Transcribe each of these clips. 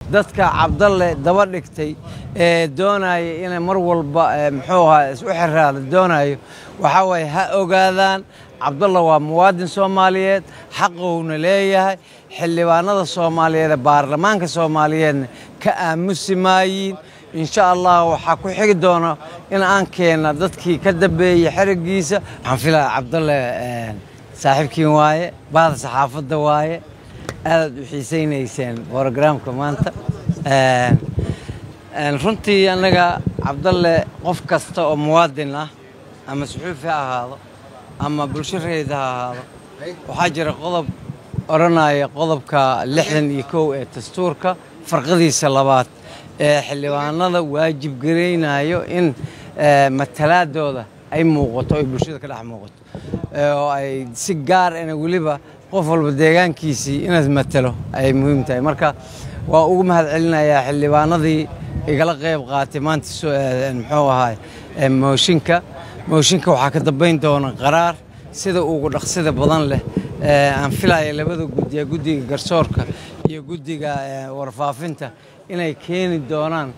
dadka cabdalle daba dhigtay ee doonaya inay mar walba muxuu ahaa isu xiraada doonayo waxaa waaye ha ogaadaan cabdalla waa muwaadin soomaaliyeed xaqowna leeyahay xildhibaanada soomaaliyeed ee baarlamaanka soomaaliyeedna ka aamusi maayiin insha allah waxaa ku xigi doona in aan keenna dadkii ka dambeeyey xerigiisa waxaan filaya cabdalle saaxiibkiin waaye bahda saxaafadda waaye aadaad u xiisaynayseen brogramka maanta runtii annaga cabdalle qof kasta oo muwaadin ah ama suxuufi ha ahaado ama bulsho reeda ha ahaado waxaa jira qodob odhanaya qodobka lixdan iyo kow ee dastuurka farqadiisa labaad ee xildhibaanada waajib garaynayo in matalaadooda ay muuqato ay bulshada ka dhex muuqato oo ay si gaar ina weliba qof walba deegaankiisii inaad matalo ay muhiim tahay marka waa ugu mahad celinayaa xildhibaanadii igala qayb qaatay maanta muxuu ahaay mooshinka mooshinka waxaa ka dambayn doona qaraar sida ugu dhaqsida badan leh aan filaya labada guddiya guddiga garsoorka iyo guddiga warfaafinta inay keeni doonaan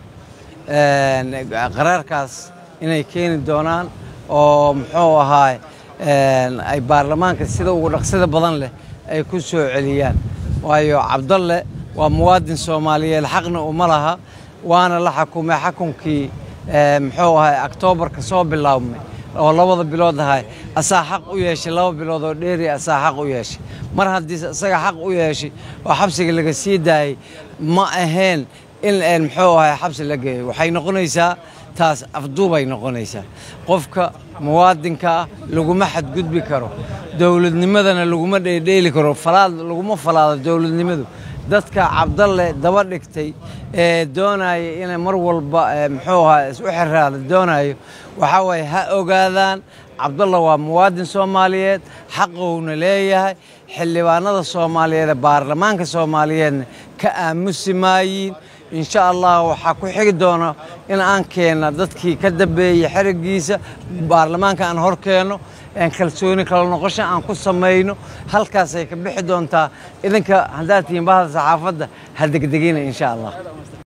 qaraarkaas inay keeni doonaan oo muxuu ahaay ay baarlamaanka sida ugu dhaqsida badan leh ay ku soo celiyaan waayo cabdalle waa muwaadin soomaaliyeed xaqna uma laha waana la xakumay xakunkii muxuu ahay oktoobarka soo bilaabmay oo labada bilood ahay asaa xaq u yeeshay laba bilood oo dheeri asaa xaq u yeeshay mar haddii isaga xaq u yeeshay oo xabsiga laga sii daayey ma ahayn in muxuu ahay xabsi la geeyo waxay noqonaysaa taas afduubay noqonaysaa qofka muwaadinka ah laguma xadgudbi karo dowladnimadana laguma dheedheeli karo falaad laguma falaado dowladnimadu dadka cabdalle daba dhigtay ee doonaya inay mar walba muxuu ahaa isu xiraada doonayo waxaa waaye ha ogaadaan cabdalla waa muwaadin soomaaliyeed xaqowna leeyahay xildhibaanada soomaaliyeed ee baarlamaanka soomaaliyeedna ka aamusi maayiin insha allah waxaa ku xigi doona in aan keenna dadkii ka dambeeyey xerigiisa baarlamaanka aan hor keenno kalsooni kala noqosho aan ku samayno halkaasay ka bixi doontaa idinka haddaad tihiin bahda saxaafadda ha degdegina insha allah